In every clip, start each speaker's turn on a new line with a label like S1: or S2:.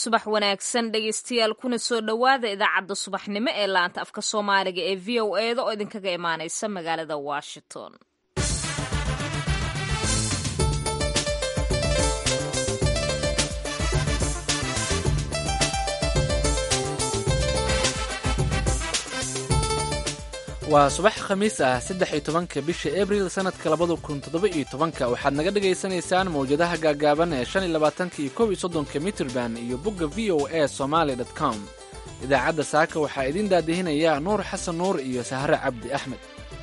S1: subax wanaagsan dhegeystayaal kuna soo dhowaada idaacadda subaxnimo ee laanta afka soomaaliga ee v o eda oo idinkaga imaaneysa magaalada washington
S2: waa subax khamiis ah saddex iyo tobanka bisha abril sannadka labada kun toddoba iyo tobanka waxaad naga dhagaysanaysaan mawjadaha gaagaaban ee shan iyo labaatanka iyo kow iyo soddonka mitrban iyo bogga v o a somaali dot com idaacadda saaka waxaa idiin daadihinaya nuur xasan nuur iyo sahre cabdi axmed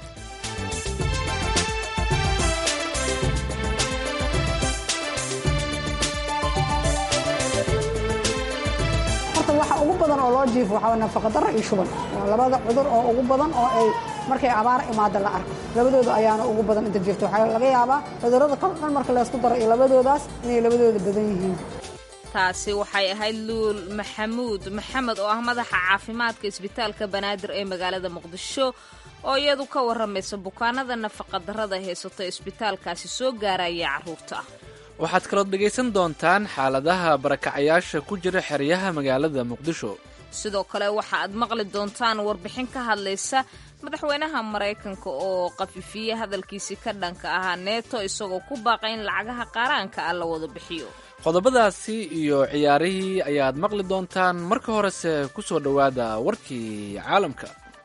S3: waxa ugu badan oo loo jiifo waxaa nafaqadaro iyo shuban waa labada cudur oo ugu badan oo ay markay abaar imaada la arko labadooda ayaana ugu badan inta jirto waxaa laga yaabaa cudurrada kal dhan marka laysku daro iyo labadoodaas inay labadooda badan yihiin
S1: taasi waxay ahayd luul maxamuud maxamed oo ah madaxa caafimaadka isbitaalka banaadir ee magaalada muqdisho oo iyadu ka warramaysa bukaanada nafaqadarrada haysato isbitaalkaasi soo gaaraya carruurta
S2: waxaad kalood dhegaysan doontaan xaaladaha barakacayaasha ku jira xeryaha magaalada muqdisho
S1: sidoo kale waxa aad maqli doontaan warbixin ka hadlaysa madaxweynaha maraykanka oo qafifiye hadalkiisii ka dhanka ahaa neeto isagoo ku baaqay in lacagaha qaaraanka ah la wada bixiyo
S2: qodobadaasi iyo ciyaarihii ayaad maqli doontaan marka horese ku soo dhowaada warkii caalamka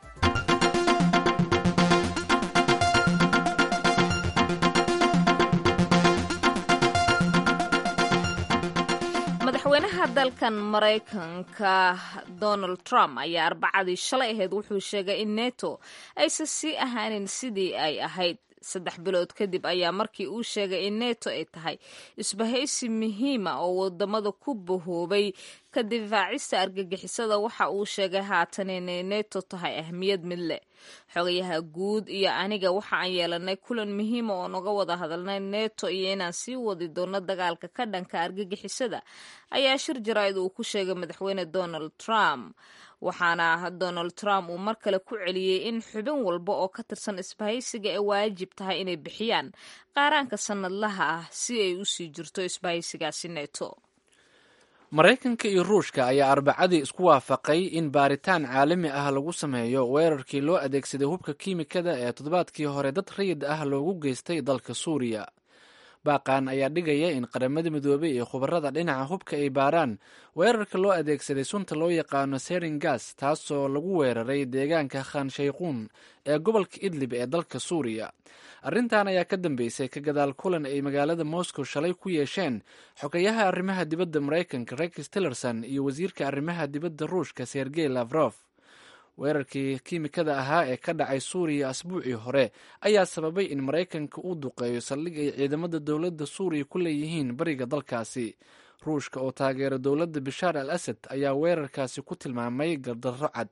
S1: madaxweynaha dalkan maraykanka donald trump ayaa arbacadii shalay ahayd wuxuu sheegay in neto aysan sii ahaanin sidii ay ahayd saddex bilood kadib ayaa markii uu sheegay in neto ay tahay isbahaysi muhiima oo wadamada ku bahoobay ka difaacista argagixisada waxa uu sheegay haatan inay neto tahay ahmiyad mid leh xogayaha guud iyo aniga waxa aan yeelanay kulan muhiima oo naga wada hadalnay neto iyo inaan sii wadi doono dagaalka ka dhanka argagixisada ayaa shir jaraa'id uu ku sheegay madaxweyne donald trump waxaana donald trump uu mar kale ku celiyey in xubin walba oo ka tirsan isbahaysiga ay waajib tahay inay bixiyaan qaaraanka sannadlaha ah si ay u sii jirto isbahaysigaasi neto
S2: maraykanka iyo ruushka ayaa arbacadii isku waafaqay in baaritaan caalami ah lagu sameeyo weerarkii loo adeegsaday hubka kiimikada ee toddobaadkii hore dad rayid ah loogu geystay dalka suuriya baaqan ayaa dhigaya in qaramada midoobey iyo khubarada dhinaca hubka ay baaraan weerarka loo adeegsaday sunta loo yaqaano serin gas taasoo lagu weeraray deegaanka khan shayquun ee gobolka idlib ee dalka suuriya arrintan ayaa ka dambeysay ka gadaal kulan ay magaalada moscow shalay ku yeesheen xogayaha arrimaha dibadda maraykanka rex tillerson iyo wasiirka arrimaha dibadda ruushka sergey lavrof weerarkii kiimikada ahaa ee ka dhacay suuriya asbuucii hore ayaa sababay in maraykanka uu duqeeyo saldhig ay ciidamada dowladda suuriya ku leeyihiin bariga dalkaasi ruushka oo taageera dowladda bishaar al asad ayaa weerarkaasi ku tilmaamay gardarro cad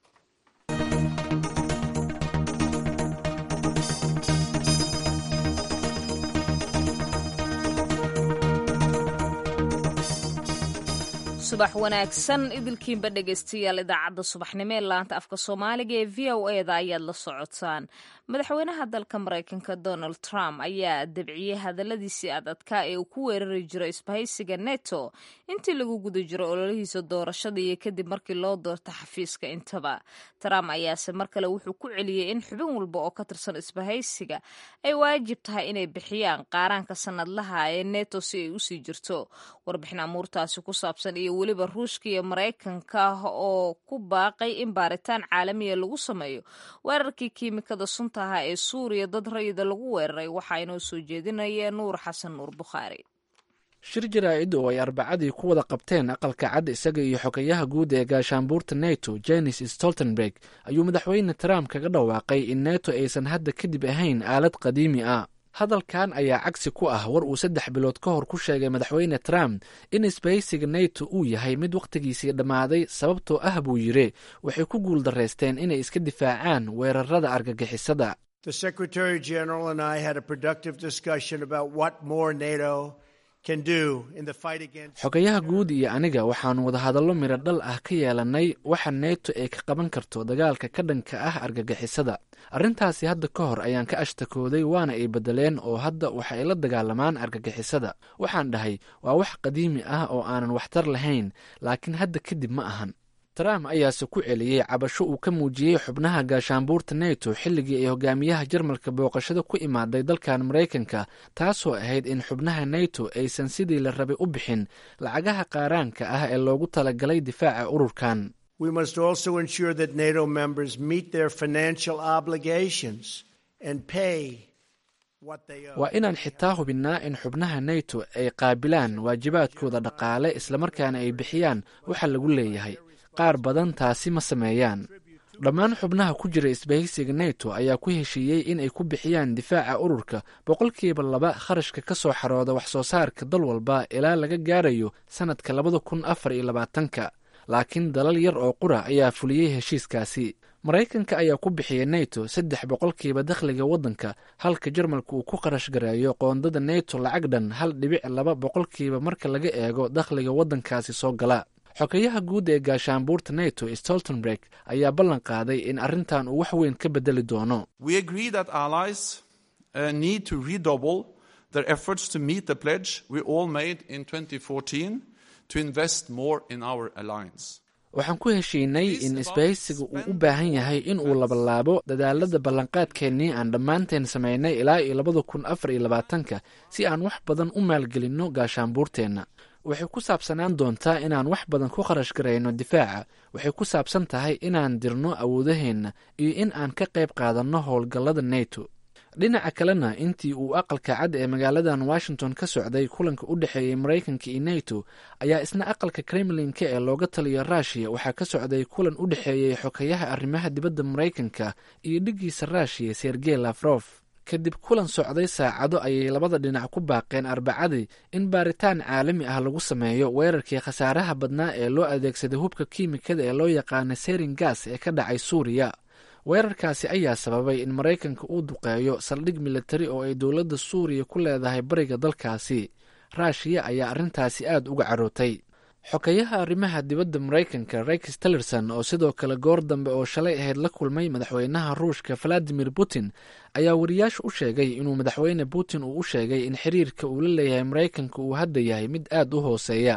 S1: subax wanaagsan idilkiinba dhegaystayaal idaacadda subaxnimo ee laanta afka soomaaliga ee v o eda ayaad la socotaan madaxweynaha dalka maraykanka donald trump ayaa dabciyey hadalladiisii ad adkaa ee uu ku weerari jiro isbahaysiga neto intii lagu guda jiro ololihiisa doorashada iyo kadib markii loo doorta xafiiska intaba trump ayaase mar kale wuxuu ku celiyey in xubin walba oo ka tirsan isbahaysiga ay waajib tahay inay bixiyaan qaaraanka sannadlaha ee neto si ay usii jirto warbixin amuurtaasi ku saabsan iyo weliba ruushka iyo maraykanka oo ku baaqay in baaritaan caalamiya lagu sameeyo weerarkii kiimikada sunta ahaa ee suuriya dad rayida lagu weeraray waxaa inoo soo jeedinaya nuur xasan nuur bukhaari
S2: shir jaraa'id oo ay arbacadii ku wada qabteen aqalka cad isaga iyo xogayaha guud ee gaashaanbuurta neto jenis stoltenberg ayuu madaxweyne trump kaga dhawaaqay in neto aysan hadda kadib ahayn aalad qadiimi ah hadalkan ayaa cagsi ku ah war uu saddex bilood ka hor ku sheegay madaxweyne trump in isbahaysiga neto uu yahay mid wakhtigiisii dhammaaday sababtoo ah buu yidhi waxay ku guul darraysteen inay iska difaacaan weerarada argagixisada xogayaha guud iyo aniga waxaannu wadahadallo midho dhal ah ka yeelannay waxa neeto ay ka qaban karto dagaalka ka dhanka ah argagixisada arrintaasi hadda ka hor ayaan ka ashtakooday waana ay beddeleen oo hadda waxa ay la dagaalamaan argagixisada waxaan dhahay waa wax qadiimi ah oo aanan waxtar lahayn laakiin hadda kadib ma ahan trump ayaase ku celiyey cabasho uu ka muujiyey xubnaha gaashaanbuurta neto xilligii ay hogaamiyaha jarmalka booqashada ku imaaday dalkan maraykanka taasoo ahayd in xubnaha neto aysan sidii la rabay u bixin lacagaha qaaraanka ah ee loogu talagalay difaaca ururkan waa inaan xitaa hubinnaa in xubnaha neto ay qaabilaan waajibaadkooda dhaqaale islamarkaana ay bixiyaan waxa lagu leeyahay qaar badan taasi ma sameeyaan dhammaan xubnaha ku jira isbahaysiga neto ayaa ku heshiiyey in ay ku bixiyaan difaaca ururka boqolkiiba laba kharashka ka soo xarooda wax soo saarka dal walba ilaa laga gaarayo sannadka labada kun afar iyo labaatanka laakiin dalal yar oo qura ayaa fuliyey heshiiskaasi maraykanka ayaa ku bixiyay neto saddex boqolkiiba dakhliga waddanka halka jarmalka uu ku kharash gareeyo qoondada neto lacag dhan hal dhibic laba boqolkiiba marka laga eego dakhliga waddankaasi soo gala xogayaha guud ee gaashaanbuurta neto stoltenberg ayaa ballan qaaday in arrintan uu wax weyn ka bedeli doono waxaan ku heshiinay in isbahaysiga uu u baahan yahay in uu labalaabo dadaalada ballanqaadkeennii aan dhammaanteen samaynay ilaa iyo labada kun afar iyo labaatanka si aan wax badan u maalgelinno gaashaanbuurteenna waxay ku saabsanaan doontaa inaan wax badan ku kharash garayno difaaca waxay ku saabsan tahay inaan dirno awoodaheenna iyo in aan ka qayb qaadanno howlgallada neto dhinaca kalena intii uu aqalka cad ee magaaladan washington ka socday kulanka u dhexeeyey maraykanka iyo neto ayaa isna aqalka kremlinka ee looga taliyo ruushiya waxaa ka socday kulan u dhexeeyey xokayaha arrimaha dibadda maraykanka iyo dhiggiisa ruushiya sergey lafrof kadib kulan socday saacado ayay labada dhinac ku baaqeen arbacadii in baaritaan caalami ah lagu sameeyo weerarkii khasaaraha badnaa ee loo adeegsaday hubka kiimikada ee loo yaqaana serin gas ee ka dhacay suuriya weerarkaasi ayaa sababay in maraykanka uu duqeeyo saldhig militari oo ay dowladda suuriya ku leedahay bariga dalkaasi ruushiya ayaa arrintaasi aad uga carootay xokayaha arrimaha dibadda maraykanka rex tillerson oo sidoo kale goor dambe oo shalay ahayd la kulmay madaxweynaha ruushka valadimir putin ayaa wariyaasha u sheegay inuu madaxweyne putin uu u sheegay in xiriirka uu la leeyahay maraykanka uu hadda yahay mid aad u hooseeya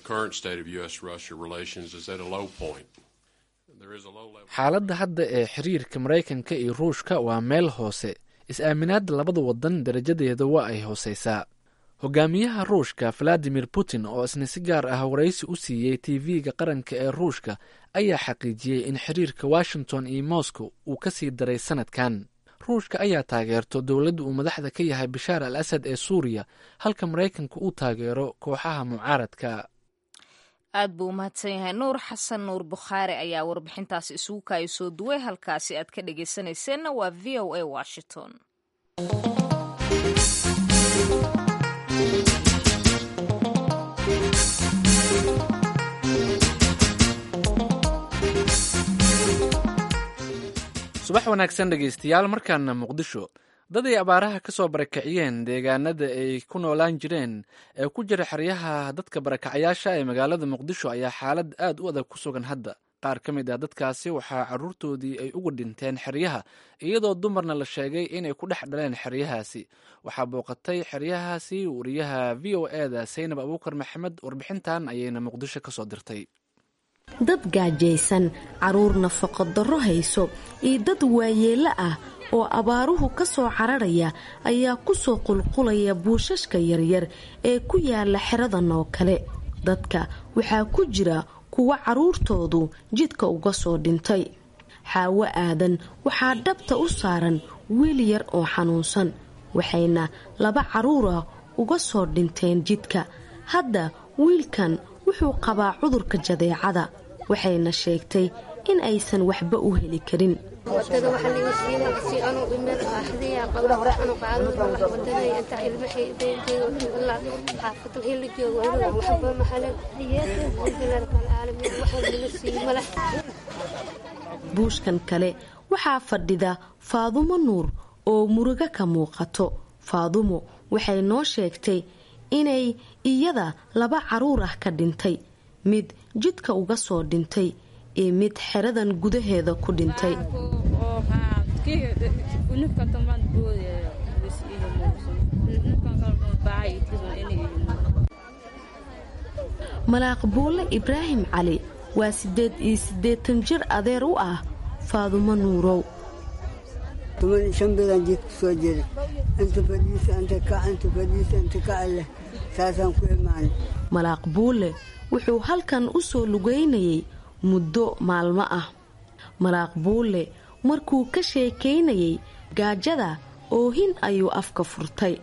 S2: xaaladda hadda ee xiriirka maraykanka iyo ruushka waa meel hoose is-aaminaadda labada wadan darajadeeda waa ay hooseysaa hogaamiyaha ruushka valadimir putin oo isna si gaar ah waraysi u siiyey tv-ga qaranka ee ruushka ayaa xaqiijiyey in xiriirka washington iyo moscow uu ka sii daray sanadkan ruushka ayaa taageerto dowladda uu madaxda ka yahay bashaar al asad ee suuriya halka maraykanka uu taageero kooxaha mucaaradka
S1: aad buu umahadsan yahay nuur xasan nuur bukhaari ayaa warbixintaasi isugu kaaya soo duway halkaasi aad ka dhageysanayseena waa v o a washington
S2: subax wanaagsan dhegeystayaal markaana muqdisho dad ay abaaraha ka soo barakiciyeen deegaanada ay ku noolaan jireen ee ku jira xeryaha dadka barakacayaasha ee magaalada muqdisho ayaa xaalad aad u adag ku sugan hadda qaar ka mid ah dadkaasi waxaa caruurtoodii ay uga dhinteen xeryaha iyadoo dumarna la sheegay inay ku dhex dhaleen xeryahaasi waxaa booqatay xeryahaasi wariyaha v o eda saynab abuukar maxamed warbixintan ayayna muqdisho kasoo dirtay
S4: dad gaajaysan caruur nafaqo darro hayso iyo dad waayeello ah oo abaaruhu ka soo cararaya ayaa ku soo qulqulaya buushashka yaryar ee ku yaala xeradan oo kale dadka waxaa ku jira kuwa caruurtoodu jidka uga soo dhintay xaawo aadan waxaa dhabta u saaran wiil yar oo xanuunsan waxayna laba caruura uga soo dhinteen jidka hadda wiilkan wuxuu qabaa cudurka jadeecada waxayna sheegtay in aysan waxba u heli karin buushkan kale waxaa fadhida faadumo nuur oo murugo ka muuqato faadumo waxay noo sheegtay inay iyada laba caruur ah ka dhintay mid jidka uga soo dhintay iyo mid xeradan gudaheeda ku dhintay malaaq buulle ibraahim cali waa siddeed iyo siddeetan jir adeer u ah faadumo nuurow
S5: shan bilaan jiid ku soo jeeda inta fadhiisa inta kac inta fadhiisa inta kaca leh saasaan ku imaanay
S4: malaaq buulle wuxuu halkan u soo lugaynayay muddo maalmo ah malaaq buulle markuu ka sheekaynayay gaajada oohin ayuu afka furtay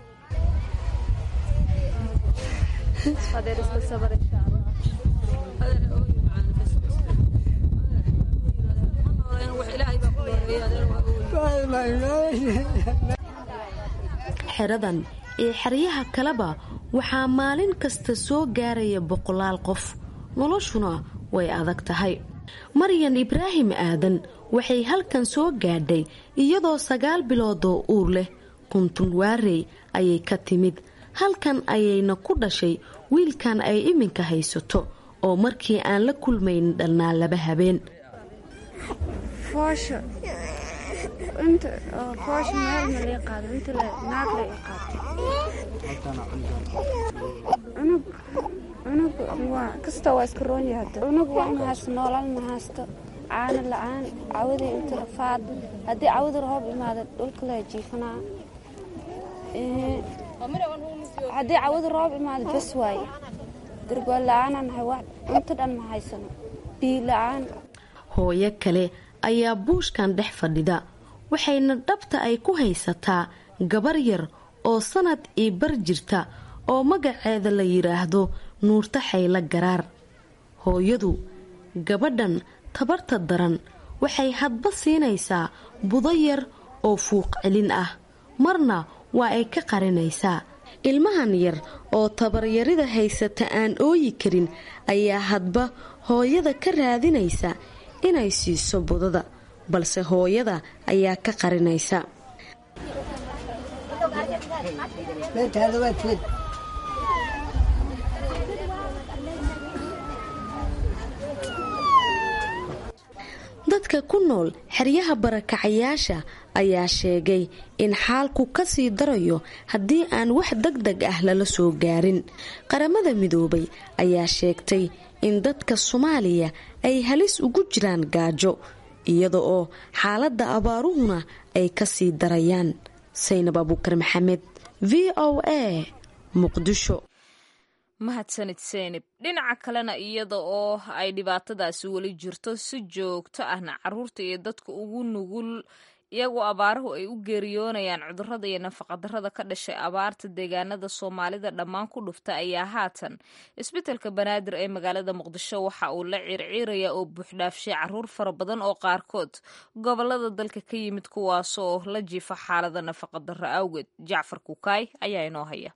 S4: xeradan ee xeryaha kaleba waxaa maalin kasta soo gaaraya boqolaal qof noloshuna way adag tahay maryan ibraahim aadan waxay halkan soo gaadhay iyadoo sagaal biloodoo uur leh kuntun waarey ayay ka timid halkan ayayna ku dhashay wiilkan ay iminka haysato oo markii aan la kulmayn dhalnaa laba habeen
S6: kasta waa iska roonyaha cunug waa ma haysto noolal ma haysto caano la-aan cawadii inta rafaad haddii cawada roob imaada dhulka la jiifanaa haddii cawada roob imaada bes waaye dargool la-aanaan hay cunto dhan ma haysano biyo la-aan
S4: hooyo kale ayaa buushkan dhex fadhida waxayna dhabta ay ku haysataa gabar yar oo sanad io bar jirta oo magaceeda la yidhaahdo nuurta xaylo garaar hooyadu gabadhan tabarta daran waxay hadba siinaysaa budo yar oo fuuq celin ah marna waa ay ka qarinaysaa ilmahan yar oo tabaryarida haysata aan ooyi karin ayaa hadba hooyada ka raadinaysa inay siiso budada balse hooyada ayaa ka qarinaysa dadka ku nool xeryaha barakacayaasha ayaa sheegay in xaalku kasii darayo haddii aan wax deg deg ah lala soo gaarin qaramada midoobay ayaa sheegtay in dadka soomaaliya ay halis ugu jiraan gaajo iyada oo xaaladda abaaruhuna ay kasii darayaan saynab abuukar maxamed v o a muqdisho
S1: mahadsanid seynib dhinaca kalena iyada oo ay dhibaatadaasi weli jirto si joogto ahna caruurta iyo dadka ugu nugul iyagoo abaaruhu ay u geeriyoonayaan cudurrada iyo nafaqadarrada ka dhashay abaarta deegaanada soomaalida dhammaan ku dhufta ayaa haatan isbitelka banaadir ee magaalada muqdisho waxa uu la ciirciiraya oo buuxdhaafshay caruur fara badan oo qaarkood gobolada dalka ka yimid kuwaasoo la jiifa xaalada nafaqadarro awgeed jacfar kukaay ayaa inoo haya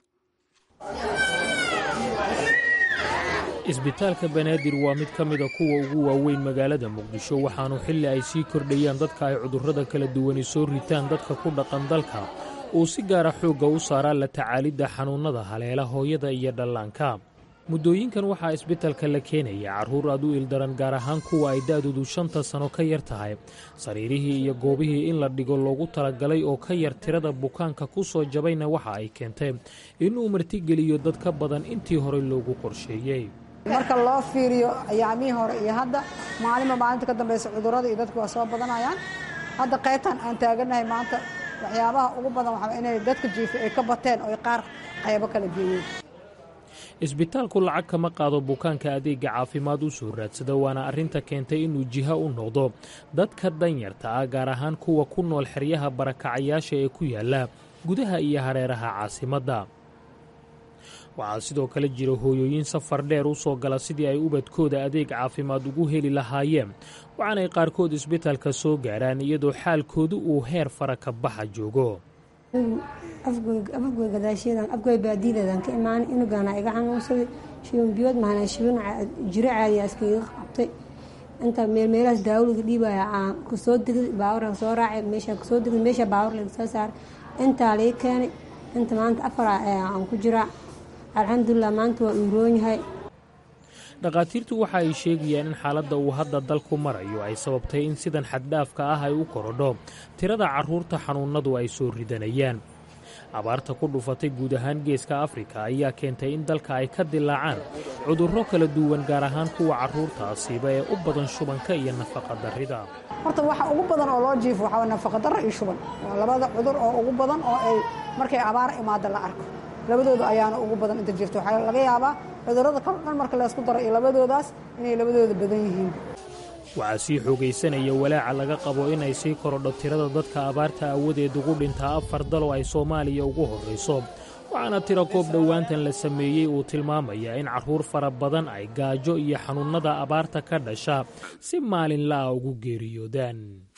S7: isbitaalka banaadir waa mid ka mida kuwa ugu waaweyn magaalada muqdisho waxaanu xilli ay sii kordhayaan dadka ay cudurrada kala duwani soo ritaan dadka ku dhaqan dalka uu si gaara xoogga u saaraa la tacaalidda xanuunnada haleela hooyada iyo dhallaanka muddooyinkan waxaa isbitalka la keenaya carruur aad u ildaran gaar ahaan kuwa ay da'doodu shanta sano ka yar tahay sariirihii iyo goobihii in la dhigo loogu talagalay oo ka yar tirada bukaanka ku soo jabayna waxa ay keentay inuu martigeliyo dad ka badan intii horey loogu qorsheeyey
S3: marka loo fiiriyo ayaamihii hore iyo hadda maalinba maalinta ka dambaysa cudurrada iyo dadku waa soo badanayaan hadda qaybtan aan taaganahay maanta waxyaabaha ugu badan waxaa inay dadka jiifa ay ka bateen oo qaar qaybo kala geeyeen
S7: isbitaalku lacag kama qaado bukaanka adeega caafimaad u soo raadsada waana arrinta keentay inuu jiha u noqdo dadka danyarta ah gaar ahaan kuwa ku nool xeryaha barakacayaasha ee ku yaala gudaha iyo hareeraha caasimadda waxaa sidoo kale jira hooyooyin safar dheer u soo gala sidii ay ubadkooda adeeg caafimaad ugu heli lahaayeen waxaanay qaarkood isbitaalka soo gaaraan iyadoo xaalkoodu uu heer fara ka baxa joogo
S8: afgoy gadaasheedan afgoy baadiyadeedan ka imaanay inugaana iga xanuunsaday shiban biyood mahana shiban jiro caadiya iskaga qabtay inta meelmeelahaas daawliga dhiibaya aan kasoo degay baawurka soo raacay meesha kasoo degay meesha baawur laga soo saaray intaa laga keenay inta maanta afar aan ku jiraa alxamdulilah maanta waa uuroon yahay
S7: dhakhaatiirtu waxa ay sheegayaan in xaaladda uu hadda dalku marayo ay sababtay in sidan xaddhaafka ah ay u korodho tirada carruurta xanuunnadu ay soo ridanayaan abaarta ku dhufatay guud ahaan geeska afrika ayaa keentay in dalka ay ka dilaacaan cudurro kala duwan gaar ahaan kuwa carruurta asiiba ee u badan shubanka iyo nafaqa darrida
S3: horta waxa ugu badan oo loo jiifo waxaa nafaqa darro iyo shuban waa labada cudur oo ugu badan oo ay markay abaar imaada la arko labadooda ayaana ugu badan inta jirto waxaa laga yaabaa cudurrada kal dhan marka laysku daro iyo labadoodaas inay labadooda badan yihiin
S7: waxaa sii xoogaysanaya walaaca laga qabo inay sii korodho tirada dadka abaarta aawadeed ugu dhintaa afar dalo ay soomaaliya ugu horrayso waxaana tiro koob dhowaantan la sameeyey uu tilmaamayaa in carruur fara badan ay gaajo iyo xanuunnada abaarta ka dhasha si maalinla'a ugu geeriyoodaan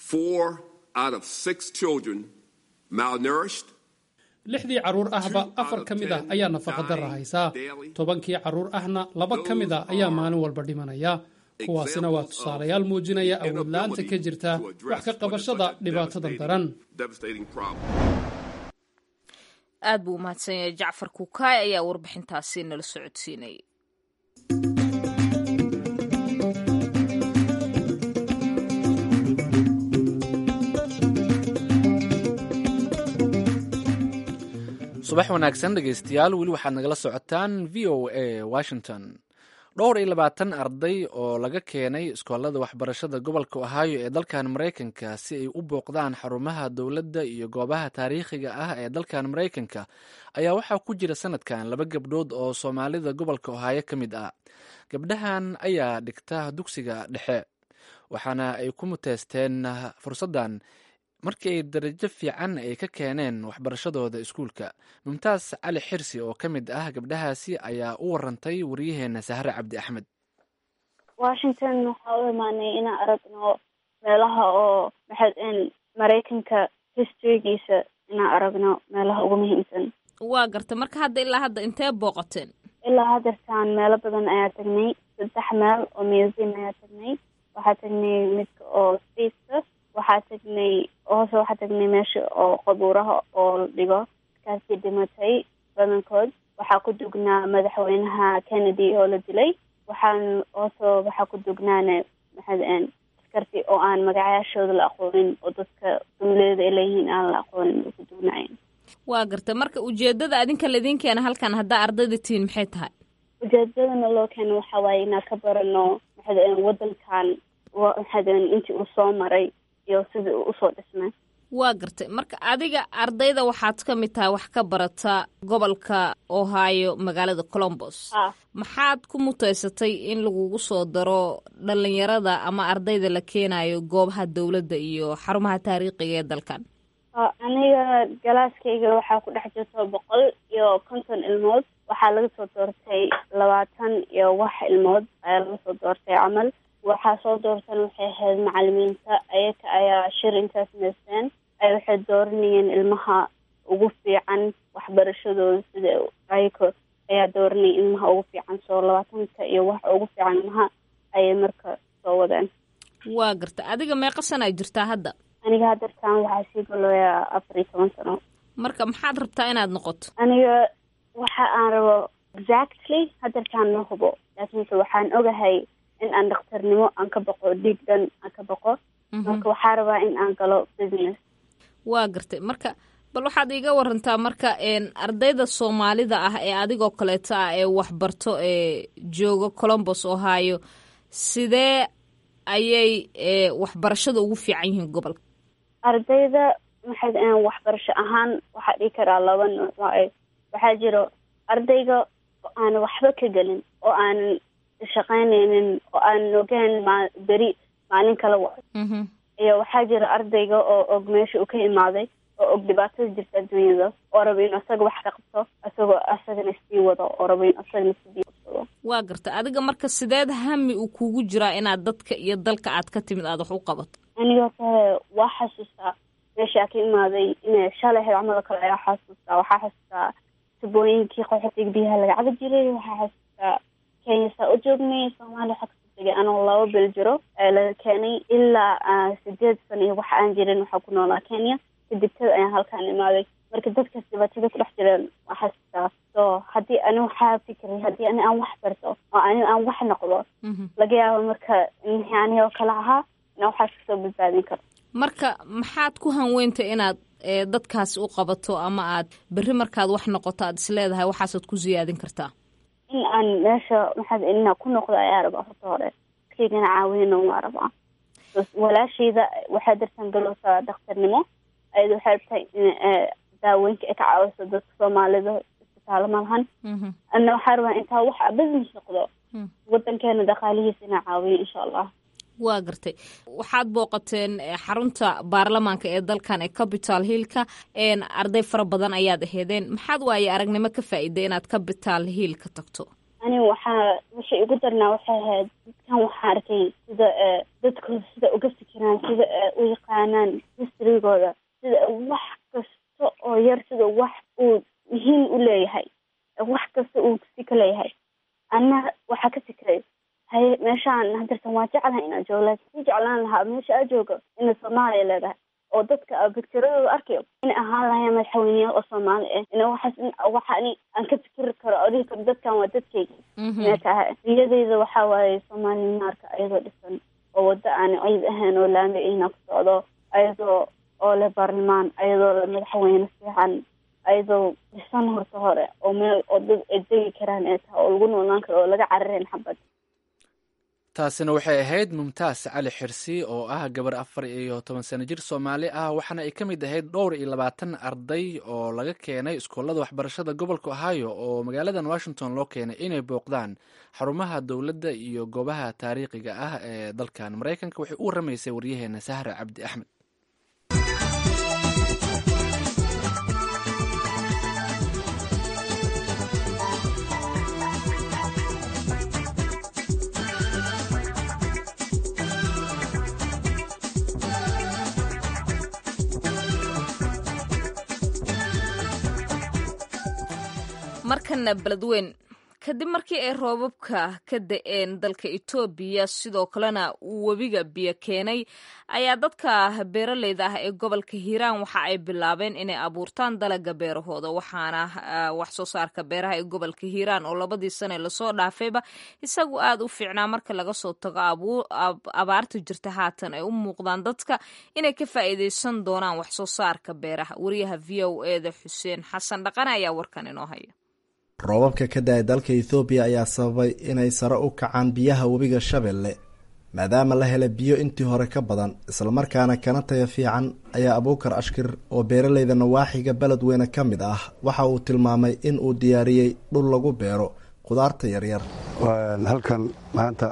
S9: lixdii carruur ahba afar ka mid ah ayaa nafaqadarra haysaa tobankii carruur ahna laba ka mid ah ayaa maalin walba dhimanaya kuwaasina waa tusaalayaal muujinaya awoodla'aanta ka jirta wax ka qabashada dhibaatadan daran
S1: aad buu umahadsan yahay jacfar kukaay ayaa warbixintaasi nala socodsiinayay
S2: subax wanaagsan dhegaystayaal weli waxaad nagala socotaan v o a washington dhowr iyo labaatan arday oo laga keenay iskoolada waxbarashada gobolka ohaayo ee dalkan maraykanka si ay u booqdaan xarumaha dowladda iyo goobaha taariikhiga ah ee dalkan maraykanka ayaa waxaa ku jira sanadkan laba gabdhood oo soomaalida gobolka ohaayo ka mid ah gabdhahan ayaa dhigta dugsiga dhexe waxaana ay ku muteysteen fursaddan markii ay darajo fiican ay ka keeneen waxbarashadooda iskuulka mumtaas cali xirsi oo ka mid ah gabdhahaasi ayaa u warantay waryaheena sahre cabdi axmed
S6: washington waxaa u imaanay inaan aragno meelaha oo maxaad maraykanka historygiisa inaan aragno meelaha ugu muhiimsan
S1: waa garta marka hadda ilaa hadda intee booqateen
S6: ilaa haddeertaan meelo badan ayaa tagnay saddex meel oo museum ayaa tagnay waxaa tagnay midka oo spaceka waxaa tagnay hoose waxaa tagnay meesha oo qabuuraha oo la dhigo kaasi dhimatay badankood waxaa ku dugnaa madaxweynaha kennedy oo la dilay waxaan hoose waxaa ku dugnaana maxaad askarti oo aan magacayaashooda la aqoonin oo dadka dumleeda ay leeyihiin aan la aqoonin oo ku dugnaayeen
S1: waa garta marka ujeedada adinka laydin keena halkan haddaa ardayda tihiin maxay tahay
S6: ujeedadana loo keeno waxaa waaye inaan ka barano maxaad wadankan maxaad intii uu soo maray iyo sidii uu usoo dhismay
S1: waa gartay marka adiga ardayda waxaad ka mid tahay wax ka barata gobolka ohio magaalada colombos maxaad ku muteysatay in lagugu soo daro dhalinyarada ama ardayda la keenayo goobaha dowladda iyo xarumaha taariikhiga ee dalkan
S6: aniga galaaskayga waxaa ku dhex jirta boqol iyo konton ilmood waxaa laga soo doortay labaatan iyo wax ilmood ayaa laga soo doortay camal waxaa soo doortan waxay ahayd macalimiinta ayaga ayaa shir intaas meysteen ay waxay dooranayeen ilmaha ugu fiican waxbarashadooda sida ayaga ayaa dooranaya ilmaha ugu fiican soo labaatanka iyo wax ugu fiican ilmaha ayay marka soo wadeen
S1: waa garta adiga meeqa sana jirtaa hadda
S6: aniga haddeertaan waxaa sii galooyaa afar iyo toban sano
S1: marka maxaad rabtaa inaad noqoto
S6: aniga waxa aan rabo exactly haddeertaan ma hubo laakiinse waxaan ogahay in aan dhakhtarnimo aan ka baqo dhiig dhan aan ka baqo marka waxaa rabaa in aan galo business
S1: waa gartay marka bal waxaad iiga warantaa marka ardayda soomaalida ah ee adigoo kaleeto ah ee waxbarto ee jooga colombos ohio sidee ayay waxbarashada ugu fiican yihiin gobolka
S6: ardayda maxayd waxbarasho ahaan waxaa dhigi karaa laba nooc waaye waxaa jiro ardayga oo aan waxba ka gelin oo aanan shaqaynaynin oo aanan ogeyn ma beri maalin kala wa iyo waxaa jira ardayga oo og meesha uu ka imaaday oo og dhibaatada jirta adduunyada oo raba inuu asaga wax ka qabto asagoo asagana sii wado oo raba in asagana sidii qabsado
S1: waa garta adiga marka sideed hami uu kugu jiraa inaad dadka iyo dalka aad ka timid aad wax u qabato
S6: aniga hore waa xasuustaa meeshaa ka imaaday inay shalay ahayd camal kale ayaa xasuustaa waxaa xasuustaa tubooyinkii qaxootiga biyaha laga cabi jiray waxaa xasuustaa kenya saa u joognay soomaaliya waxaa kasoo tegay anoo laba bil jiro ee laga keenay ilaa sideed sano iyo waxa aan jirin waxaa ku noolaa kenya kadib tada ayaan halkaan imaaday marka dadkaas dhibaatada ku dhex jireen waa xasuustaa so haddii ani waxaa fikiray haddii ani aan wax barto oo ani aan wax noqdo laga yaabo marka mixii ani oo kale ahaa ina waxaas kasoo badbaadin karto
S1: marka maxaad ku hanweyntay inaad dadkaasi u qabato ama aad berri markaad wax noqoto aad isleedahay waxaasaad ku siyaadin kartaa
S6: in aan meesha maxaad inaa ku noqdo ayaa rabaa horta hore kaygana caawinana waa rabaa walaashayda waxay dartan galowsaa daktarnimo ayada waxay rabtaa in daawooyinka ay ka caawiso dadka soomaalida isbitaalo malahan ana waxaa rabaa intaa wax business noqdo wadankeena dhaqaalihiisa inaa caawiyo insha allah
S1: waa gartay waxaad booqateen xarunta baarlamaanka ee dalkan ee capital hillka arday fara badan ayaad aheedeen maxaad waaye aragnimo ka faa'iiday inaad capital hill ka tagto
S6: ani waxaa waxay igu darnaa waxay ahayd dadkan waxaa arkay sida dadkooda sida uga fikiraan sida u yaqaanaan historygooda sida wax kasta oo yar sida wax uu muhiim u leeyahay wax kasta uu si ka leeyahay ana waxaa ka fikiray haye meeshaan hadartan waa jeclahay inaa joogo laakiin si jeclaan lahaa meesha aa joogo ina soomaaliya leedahay oo dadka bictiradooda arkayo inay ahaan lahayn madaxweyneya oo soomaali ah ina waxaas waxaani aan ka fikiri karo odhihi karo dadkan waa dadkayga inay tahay riyadeyda waxaa waaye soomaali naarka ayadoo dhisan oo waddo aan ciid ahayn oo laami ayna ku socdo ayadoo oo leh baarlamaan ayadoo le madaxweyne fiican ayadoo dhisan horta hore oo meel oo dad ay degi karaan ee tahay oo lagu noolaan karo oo laga carareyn xabad
S2: taasina waxay ahayd mumtaas cali xirsi oo ah gabar afar iyo toban sano jir soomaali ah waxaana ay ka mid ahayd dhowr iyo labaatan arday oo laga keenay iskoolada waxbarashada gobolka ohio oo magaaladan washington loo keenay inay booqdaan xarumaha dowladda iyo goobaha taariikhiga ah ee dalkan maraykanka waxay u waramaysay waryaheena sahra cabdi axmed
S1: markana beledweyn kadib markii ay roobabka ka da-een dalka etoobiya sidoo kalena uu webiga biyo keenay ayaa dadka beeraleyda ah ee gobolka hiiraan waxa ay bilaabeen inay abuurtaan dalaga beerahooda waxaana wax soo saarka beeraha ee gobolka hiiraan oo labadii sane lasoo dhaafayba isagu aada u fiicnaa marka laga soo tago abaarta jirta haatan ay u muuqdaan dadka inay ka faa'iideysan doonaan wax soo saarka beeraha wariyaha v o eda xuseen xasan dhaqane ayaa warkan inoo haya
S10: roobabka ka da-ay dalka ethoobiya ayaa sababay inay sare u kacaan biyaha webiga shabeelle maadaama la helay biyo intii hore ka badan islamarkaana kana taya fiican ayaa abuukar ashkir oo beeraleyda nawaaxiga beledweyne ka mid ah waxa uu tilmaamay in uu diyaariyey dhul lagu beero khudaarta yaryar
S11: halkan maanta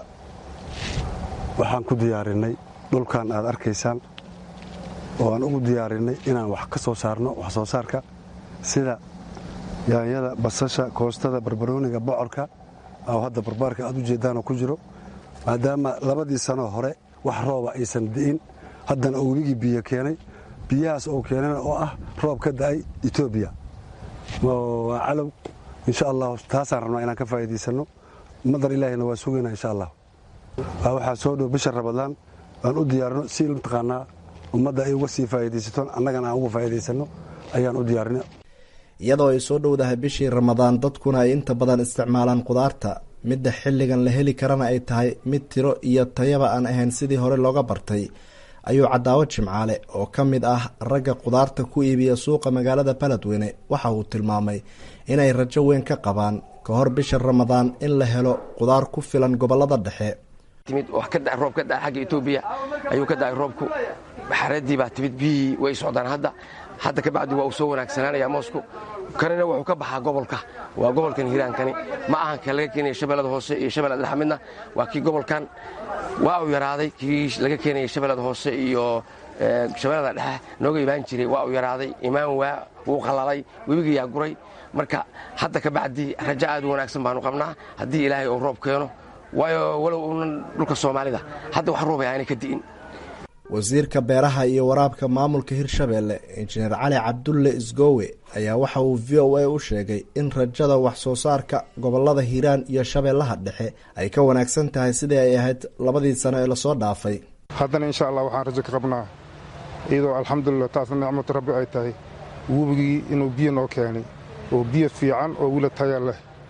S11: waxaan ku diyaarinay dhulkan aad arkaysaan oo aan ugu diyaarinay inaan wax ka soo saarno wax soo saarka sida yaanyada basasha koostada barbarooniga bocorka oo hadda barbaarka aad u jeedaanoo ku jiro maadaama labadii sanoo hore wax rooba aysan di'in haddana oo webigii biyo keenay biyahaas oo keenana oo ah roob ka da'ay etoobiya waa calow insha allah taasaan rabnaa inaan ka faa'iidaysanno madar ilaahina waa sugaynaa insha allah waxaa soo dhow bisha rabadaan aan u diyaarino si mataqaanaa ummadda ay uga sii faa'iidaysato annagana aan uga faa'iidaysanno ayaan u diyaarinay
S10: iyadoo ay soo dhowdahay bishii ramadaan dadkuna ay inta badan isticmaalaan khudaarta midda xilligan la heli karana ay tahay mid tiro iyo tayaba aan ahayn sidii hore looga bartay ayuu cadaawo jimcaale oo ka mid ah ragga khudaarta ku iibiya suuqa magaalada beledweyne waxa uu tilmaamay inay rajo weyn ka qabaan ka hor bisha ramadaan in la helo khudaar ku filan gobolada dhexe
S12: timid wax ka da roob ka da xagga etoobiya ayuu ka da'ay roobku xareeddii baa timid biyihii way socdaan hadda hadda ka bacdi waa uu soo wanaagsanaanayaa moosku kanina wuxuu ka baxaa gobolka waa gobolkan hiiraankani ma ahan ka laga keenaya shabeellada hoose iyo shabeellada dhexe midna waa kii gobolkan waa uu yaraaday kii laga keenaya shabeellada hoose iyo shabeellada dhexe nooga imaan jiray waa uu yaraaday imaan waa wuu qalalay webigayaa guray marka hadda ka bacdi rajo aad u wanaagsan baanu qabnaa haddii ilaahay uu roob keeno waayo walow uunan dhulka soomaalida hadda wax roobay aanay ka di'in
S10: wasiirka beeraha iyo waraabka maamulka hirshabeelle injineer cali cabdulle isgoowe ayaa waxa uu v o a u sheegay in rajada wax soo saarka gobolada hiiraan iyo shabeellaha dhexe ay ka wanaagsan tahay sidii ay ahayd labadii sano ee lasoo dhaafay
S13: haddana insha allah waxaan rajo ka qabnaa iyadoo alxamdulilah taasna nicmatu rabbi ay tahay webigii inuu biyo noo keenay oo biyo fiican oo wila taya leh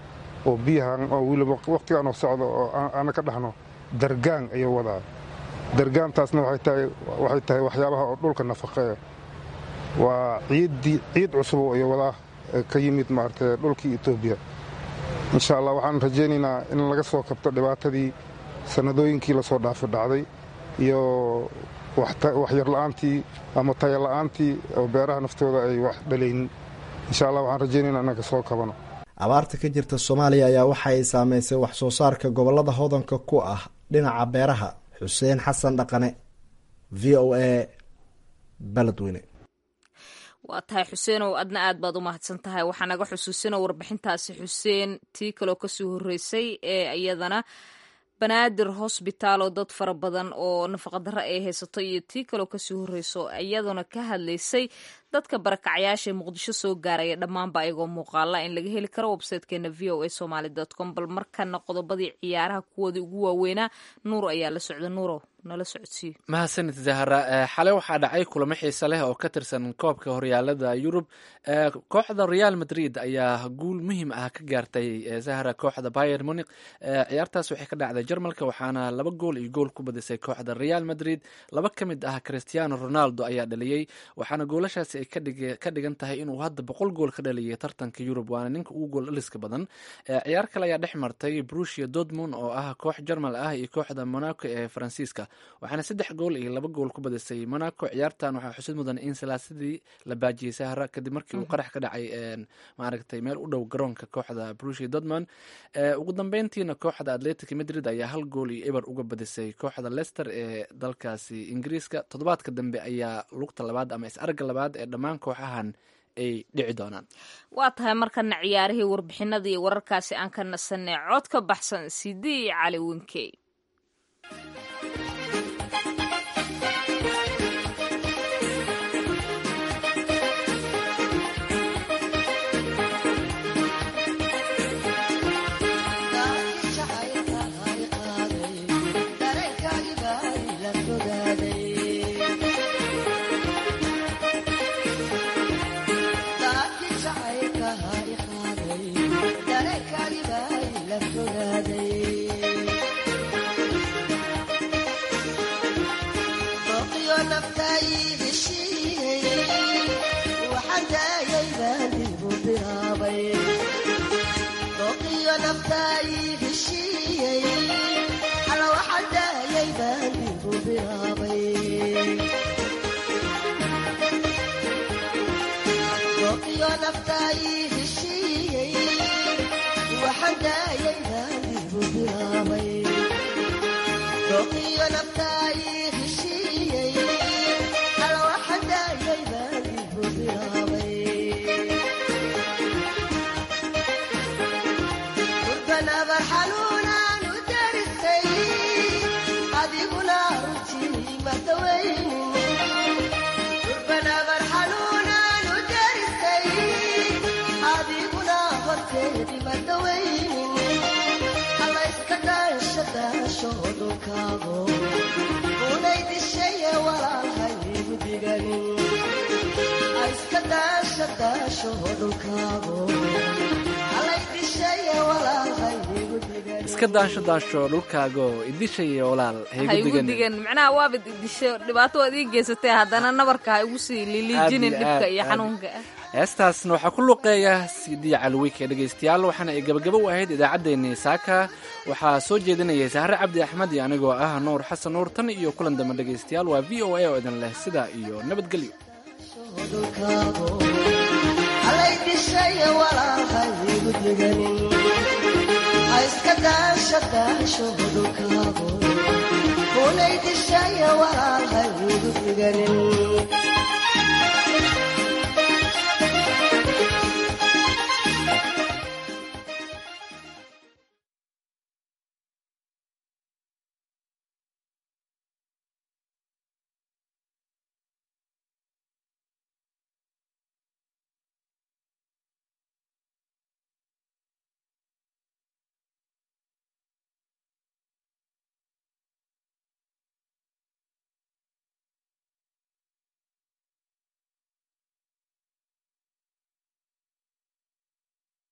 S13: oo biyahan oo weliba wakhtigaan oo socdo oo ana ka dhahno dargaan ayuu wadaa dargaantaasna waxay tahay waxyaabaha oo dhulka nafaqeeya waa ciiddii ciid cusubo ayuu wadaa ka yimid maaragtay dhulkii etoobiya insha allah waxaan rajaynaynaa in laga soo kabto dhibaatadii sannadooyinkii lasoo dhaafi dhacday iyo waxyarla'aantii ama tayala'aantii oo beeraha naftooda ay wax dhalaynin insha allah waxaan rajaynaynaa inaan ka soo kabano
S10: abaarta ka jirta soomaaliya ayaa waxa ay saameysay wax soo saarka gobollada hodanka ku ah dhinaca beeraha xuseen xasan dhaqane v o a baledweyne
S1: waa tahay xuseenow adna aad baad u mahadsan tahay waxaa naga xusuusina warbixintaasi xuseen tii kaloo kasoo horreysay ee iyadana banaadir hosbitaal oo dad fara badan oo nafaqadaro ay haysato iyo tii kaloo kasoo horreyso iyaduna ka hadlaysay dadka barakacyaasha ee muqdisho soo gaaraya dhammaanba ayagoo muuqaala in laga heli karo websitekeena v o a somaly com bal markana qodobadii ciyaaraha kuwoodii ugu waaweynaa nuur ayaa la socda nuuro nala socodsiiyo
S2: mahadsanid zahra xalay waxaa dhacay kulamo xiise leh oo ka tirsan koobka horyaalada yurub kooxda real madrid ayaa guul muhiim ah ka gaartay zahra kooxda bayer muniq ciyaartaas waxay ka dhacday jarmalka waxaana laba gool iyo gool ku badisay kooxda real madrid laba ka mid ah cristiano ronaldo ayaa dhaliyey waxaana goolashaasi ay ka dhigan tahay inuu hadda boqol gool ka dhaliyay tartanka yurub waana ninka ugu gool dhaliska badan ciyaar kale ayaa dhex martay brusia dortmund oo ah koox jarmal ah iyo kooxda monaco ee faransiiska waxaana saddex gool iyo laba gool ku badisay monaco ciyaartan waxaa xusid mudan in salaasadii la baajiyey sahra kadib markii uu qarax ka dhacay maaragtay meel u dhow garoonka kooxda brusia dortmund ugu dambeyntiina kooxda atletic madrid ayaa hal gool iyo eber uga badisay kooxda leicester ee dalkaasi ingiriiska toddobaadka dambe ayaa lugta labaad ama is-arga labaad ee dhammaan kooxahan ay dhici doonaan
S1: waa tahay markana ciyaarihii warbixinada iyo wararkaasi aan ka nasanay cod ka baxsan sidii cali winkey
S2: iska daansho daansho dhulkaago idishaya walaal
S1: ha igu digan macnaha waabad idisho dhibaato waad ii geysatay haddana nabarka ha igu sii liliijinin dhibka iyo xanuunka
S2: heestaasna waxaa ku luqeeya sidii calwike dhegaystayaal waxaana ay gabagabo u ahayd idaacaddeenii saaka waxaa soo jeedinayay sahre cabdi axmed iyo anigoo ah nuur xasan nuur tan iyo kulan dambe dhegaystayaal waa v o a oo idin leh sidaa iyo nabadgelyo
S14: iska daasha daasho hodulkaabo kunay dishaya walaalhay ugu diganin